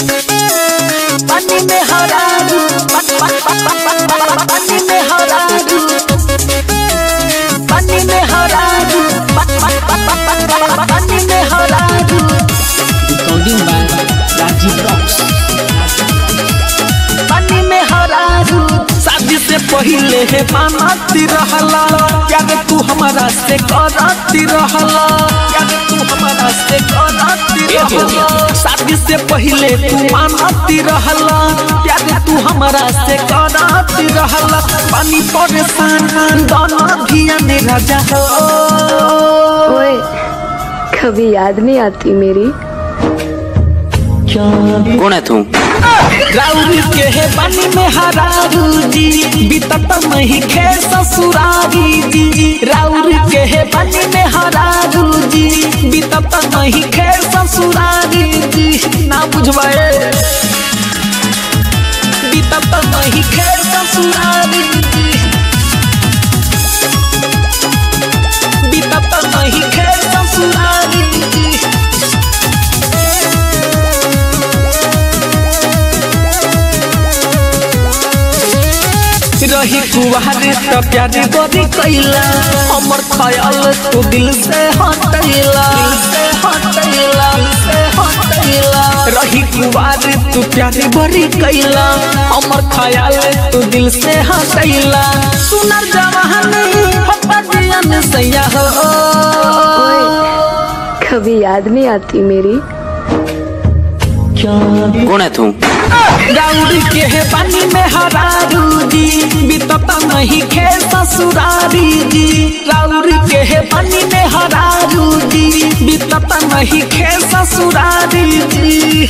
पानी में हरारू पानी में हरारू पानी में हरारू पानी में हरारू Recording by Rajiv Rocks. पानी में हरारू शादी से पहले है मानती रहला याद तू हमारा से करती रहला याद तू हमारा से करती रहला शादी से पहले तू मानती रहला याद तू हमारा से करती रहला पानी परेशान दोनों धिया ने राजा हो ओए कभी याद नहीं आती मेरी कौन है तू राउरी के है पानी में हरारू जी बीतत नहीं खे ससुरारी जी राउरी के है पानी में हरारू जी बीतत नहीं खे ससुरारी जी ना बुझवाए बीतत नहीं खे ससुरारी जी बीतत नहीं खे ससुरारी जी रही कुवारे त प्यारी बड़ी कैला हमर ख्याल तू दिल से हटैला दिल से हटैला दिल से हटैला रही कुवारे तू प्यारी बड़ी कैला हमर ख्याल तू दिल से हटैला सुनर जवानी हप्पा दियन सैया हो ओए कभी याद नहीं आती मेरी कौन है तू राउडी के है पानी में हरारू जी बीतता नहीं खे ससुरारी जी राउडी के है पानी में हरारू जी बीतता नहीं खे ससुरारी जी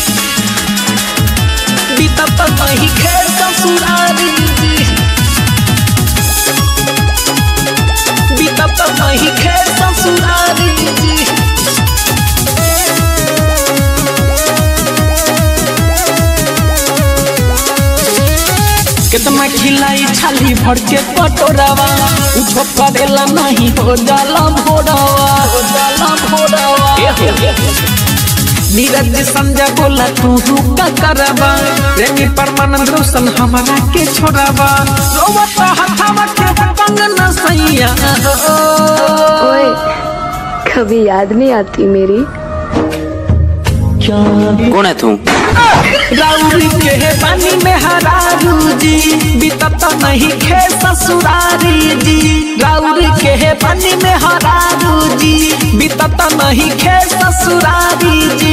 बीतता नहीं खे ससुरारी जी बीतता नहीं खे ससुरारी जी कितना खिलाई छाली भर के पटोरावा उछो करेला नहीं हो जाला भोरावा हो जाला भोरावा नीरज संजय बोला तू का करबा प्रेमी परमानंद रोशन हमारा के छोड़ावा रोवत हथावा के पंगन सैया ओए कभी याद नहीं आती मेरी कौन है तू राउरी के है पानी में हरारू जी बीतत नहीं खे ससुरारी जी राउरी के है पानी में हरारू जी बीतत नहीं खे ससुरारी जी